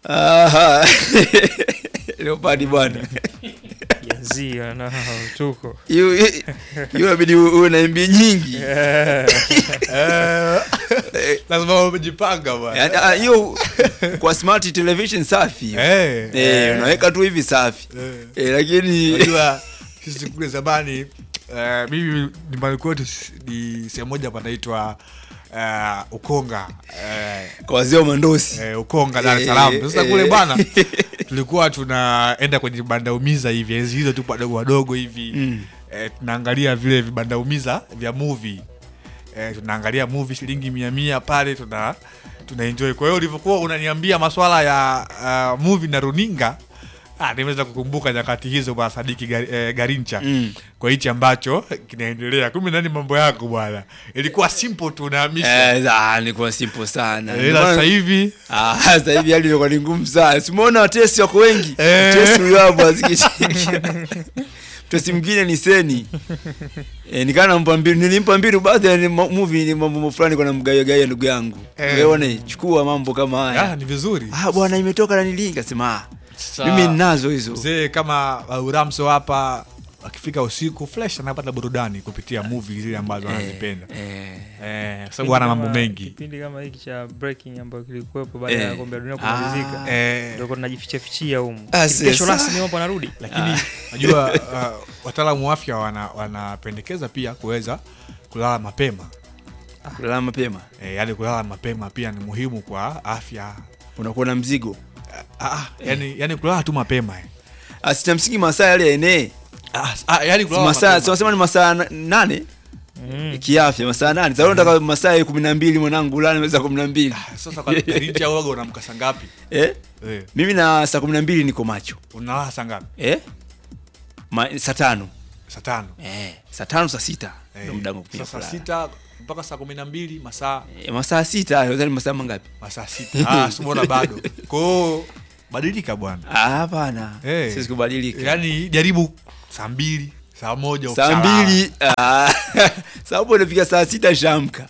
Aha. Leopard bwana. Jazia na tuko. Hiyo hiyo inabidi uwe na MB nyingi. Eh, lazima umejipanga bwana. Yaani, ah, hiyo kwa smart television safi. hiyo. Eh, Eh, unaweka tu hivi safi. eh. Eh, lakini Unajua sisi kule zamani eh, mimi nyumbani kwetu s- ni sehemu moja panaitwa eh, Ukonga eh, kwa wazee wa mandosi. eh, Ukonga Dar es Eh, Salaam. Sasa eh. kule bwana tulikuwa tunaenda kwenye vibanda umiza hivi enzi hizo tu wadogo wadogo hivi Mm. eh, tunaangalia vile vibanda umiza vya movie eh, tunaangalia movie shilingi mia mia pale tuna tuna enjoy. Kwa hiyo ulivyokuwa unaniambia maswala ya uh, movie na runinga Ah, nimeweza kukumbuka nyakati hizo bwana Sadiki Gar, eh, Garincha Mm. kwa hichi ambacho kinaendelea. Kumbe nani mambo yako bwana, ilikuwa simple tu unahamisha Eh, ah, nilikuwa simple sana. Eh, Ndio ila maana- sasa hivi Ah, sasa hivi hali imekuwa ni ngumu sana. Simuona watesi wako wengi. Eh. Tesi huyo hapo asikitika. Tesi mwingine ni Seni. Eh, nikana nampa mbili, nilimpa mbili baadhi ya ni ma- movie ni mambo fulani kwa namgaia gaia ndugu yangu. Eh. Wewe chukua mambo kama ah, haya. ni vizuri Ah, bwana imetoka na nilinga sema. Ah, Sasa, mimi ninazo hizo. mzee kama uh, Uramso hapa akifika usiku fresh anapata burudani kupitia movie zile ambazo anazipenda Eh. eh, kwa sababu ana mambo Kama- mengi Kipindi kama hiki cha breaking ambayo kilikuwepo baada Eh. ya kombe la dunia Ah. kumalizika. eh, Ndio tunajificha fichia humu. Ah, Kesho sasa. rasmi hapo anarudi. lakini najua uh, wataalamu wa afya wana- wanapendekeza pia kuweza kulala mapema Kulala mapema. eh, yaani kulala mapema pia ni muhimu kwa afya Unakuwa na mzigo. ah, ah, yani, yani kulala tu mapema eh. Asita msingi masaa yale ya enee. ah, ah, yani kulala Masaa, mapema. si wanasema ni masaa na- nane Mm. kiafya masaa nane sasa unataka masaa ya kumi na mbili mwanangu ulale masaa kumi na mbili sasa kwa Garincha waga unamka saa ngapi eh? eh, mimi na saa kumi na mbili niko macho unalala saa ngapi eh? Ma, saa tano saa tano eh, saa tano saa sita Eh, ndio muda wangu kupiga saa kulala. sita mpaka saa kumi na mbili masaa Eh, masaa sita hayo, ni masaa mangapi masaa sita ah, simona bado kwao badilika bwana Ah, hapana Eh. siwezi kubadilika yaani jaribu saa mbili saa moja saa ukishalala. mbili ah, sababu inafika saa sita shamka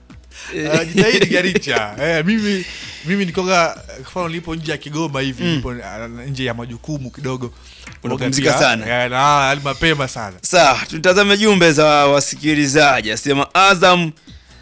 Ah, jitahidi Garicha eh, mimi mimi nikoga mfano nilipo nje ya Kigoma hivi nipo ah, nje ya majukumu kidogo Unapumzika Pia, sana. eh, na hali mapema sana Sawa, tutazame jumbe za wasikilizaji. Asema Azam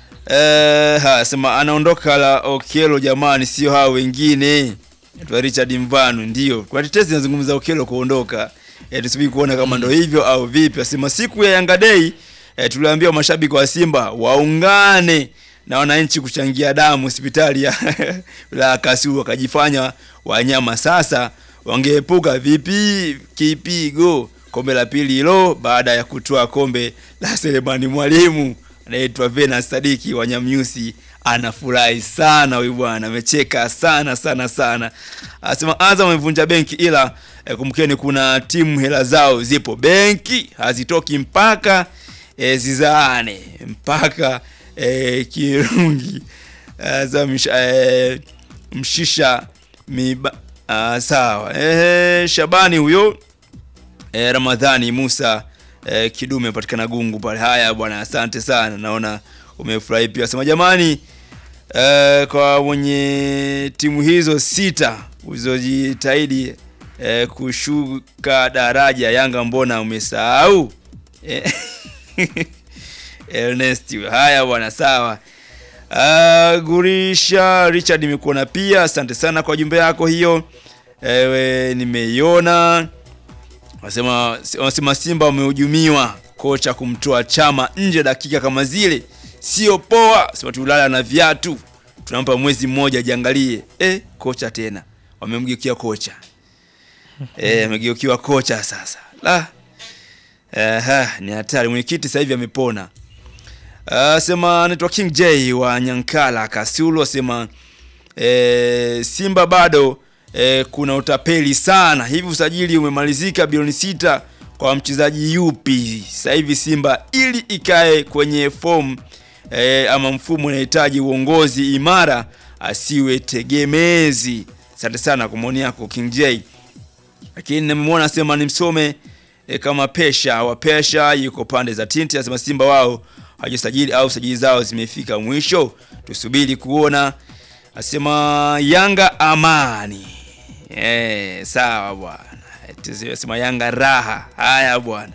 eh, ha, asema anaondoka la Okelo jamani, sio hao wengine. Twa Richard Mvano ndio. Kwa tetesi zinazungumza Okelo kuondoka. Eh, tusubiri kuona kama ndo hivyo au vipi. Asema siku ya Yanga Day eh, tuliambia mashabiki wa Simba waungane na wananchi kuchangia damu hospitali ya la Kasulu wakajifanya wanyama. Sasa wangeepuka vipi kipigo kombe la pili hilo baada ya kutoa kombe la Selemani Mwalimu anaitwa Venus Sadiki wa Nyamnyusi anafurahi sana huyu bwana, amecheka sana sana sana. Anasema Azam amevunja benki, ila eh, kumbukeni kuna timu hela zao zipo benki hazitoki mpaka eh, zizaane mpaka eh, Kirungi Azam eh, mshisha miba ah, sawa eh, Shabani huyo eh, Ramadhani Musa eh, Kidume apatikana Gungu pale. Haya bwana, asante sana, naona umefurahi pia. Sema jamani, eh, kwa mwenye timu hizo sita ulizojitahidi eh, kushuka daraja, Yanga mbona umesahau? Eh, Ernest, haya bwana, sawa. Uh, Gurisha Richard nimekuona pia, asante sana kwa jumbe yako hiyo. Ewe nimeiona. Wasema wasema Simba wamehujumiwa, kocha kumtoa Chama nje dakika kama zile sio poa. Sema tulala na viatu, tunampa mwezi mmoja jiangalie. Eh, kocha tena wamemgeukia kocha eh, amegeukiwa kocha sasa. La, Aha, ni hatari. Mwenyekiti sasa hivi amepona. Asema anaitwa King J wa Nyankala Kasulu, asema e, Simba bado e, kuna utapeli sana. Hivi usajili umemalizika bilioni sita kwa mchezaji yupi? Sasa hivi Simba ili ikae kwenye fomu e, ama mfumo inahitaji uongozi imara, asiwe tegemezi. Asante sana kwa maoni yako King J lakini nimemwona asema nimsome e, kama pesha wa pesha yuko pande za tinti asema simba wao hajasajili au sajili zao zimefika mwisho tusubiri kuona asema yanga amani Eh, sawa bwana. Eti sema Yanga raha. Haya bwana.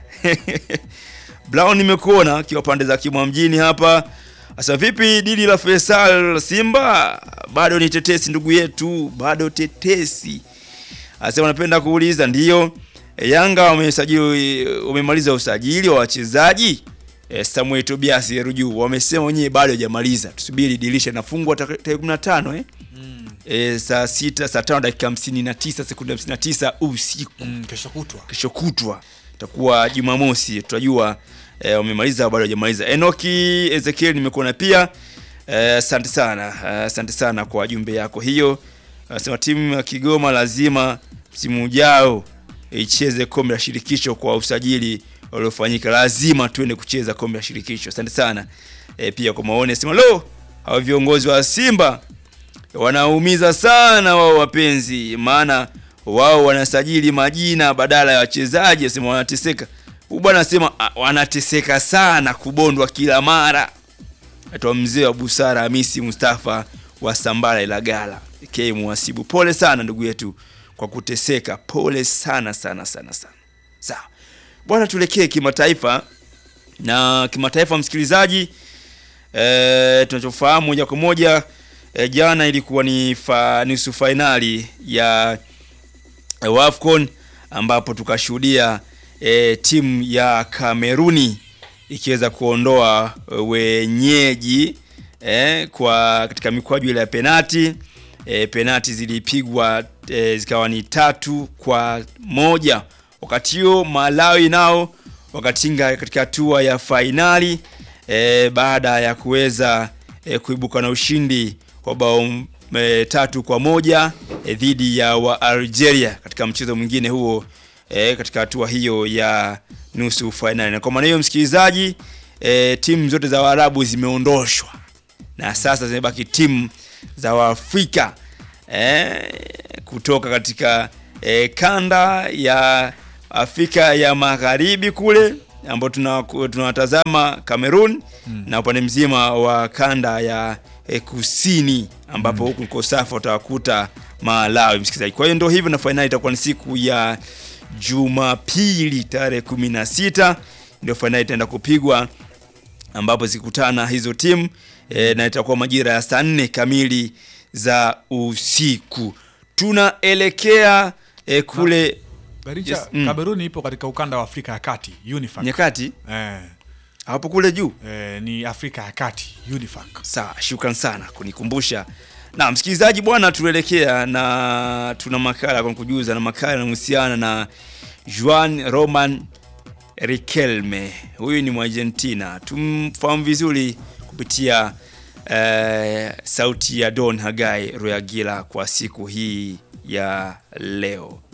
Brown nimekuona akiwa pande za Kimwa mjini hapa. Sasa vipi dili la Faisal Simba? Bado ni tetesi ndugu yetu, bado tetesi. Asema napenda kuuliza ndiyo e, Yanga wamesajili wamemaliza usajili wa wachezaji e, Samuel Tobias Ruju wamesema wenyewe bado hajamaliza. Tusubiri dirisha inafungwa tarehe 15 eh? E, saa sita saa tano dakika 59 sekunde 59 usiku Mm, kesho kutwa kesho kutwa itakuwa Jumamosi, tutajua eh, wamemaliza au bado hajamaliza. Enoki Ezekiel nimekuona pia, eh, asante sana eh, asante sana kwa jumbe yako hiyo. Anasema timu ya Kigoma lazima msimu ujao icheze kombe la shirikisho kwa usajili uliofanyika, lazima tuende kucheza kombe la shirikisho. Asante sana eh, pia kwa maoni. Anasema lo, hao viongozi wa Simba wanaumiza sana wao wapenzi, maana wao wanasajili majina badala ya wachezaji. Asema wanateseka. Huyu bwana anasema ah, wanateseka sana kubondwa kila mara. Aitwa mzee wa busara Hamisi Mustafa wa Sambara Ilagala k Mwasibu. Pole sana ndugu yetu kwa kuteseka, pole sana sana sana sana. Sawa bwana, tuelekee kimataifa na kimataifa, msikilizaji e, tunachofahamu moja kwa moja e, jana ilikuwa ni fa, nusu fainali ya e, WAFCON ambapo tukashuhudia e, timu ya Kameruni ikiweza kuondoa e, wenyeji e, kwa katika mikwaju ile ya penati e, penati zilipigwa e, zikawa ni tatu kwa moja. Wakati huo Malawi nao wakatinga katika hatua ya fainali e, baada ya kuweza e, kuibuka na ushindi wa bao e, tatu kwa moja e, dhidi ya wa Algeria katika mchezo mwingine huo e, katika hatua hiyo ya nusu fainali. Na kwa maana hiyo msikilizaji, e, timu zote za Waarabu zimeondoshwa na sasa zimebaki timu za Waafrika e, kutoka katika e, kanda ya Afrika ya Magharibi kule ambao tunawatazama Cameroon na upande mzima wa kanda ya e, kusini ambapo huku mm. Kosafa utawakuta Malawi, msikilizaji. Kwa hiyo ndio hivyo, na fainali itakuwa ni siku ya Jumapili tarehe kumi na sita ndio fainali itaenda kupigwa ambapo zikutana hizo timu e, na itakuwa majira ya saa nne kamili za usiku. Tunaelekea e, kule Baricha, Yes, mm. Kameruni ipo katika ukanda wa Afrika ya Kati UNIFAC. nyakati Eh, hapo kule juu. eh, ni Afrika ya Kati UNIFAC. Sawa, shukran sana kunikumbusha. Na msikilizaji bwana, tunaelekea na tuna makala kwa kujuza, na makala yanahusiana na Juan Roman Riquelme. Huyu ni Mwargentina, tumfahamu vizuri kupitia eh, sauti ya Don Hagai Royagila kwa siku hii ya leo.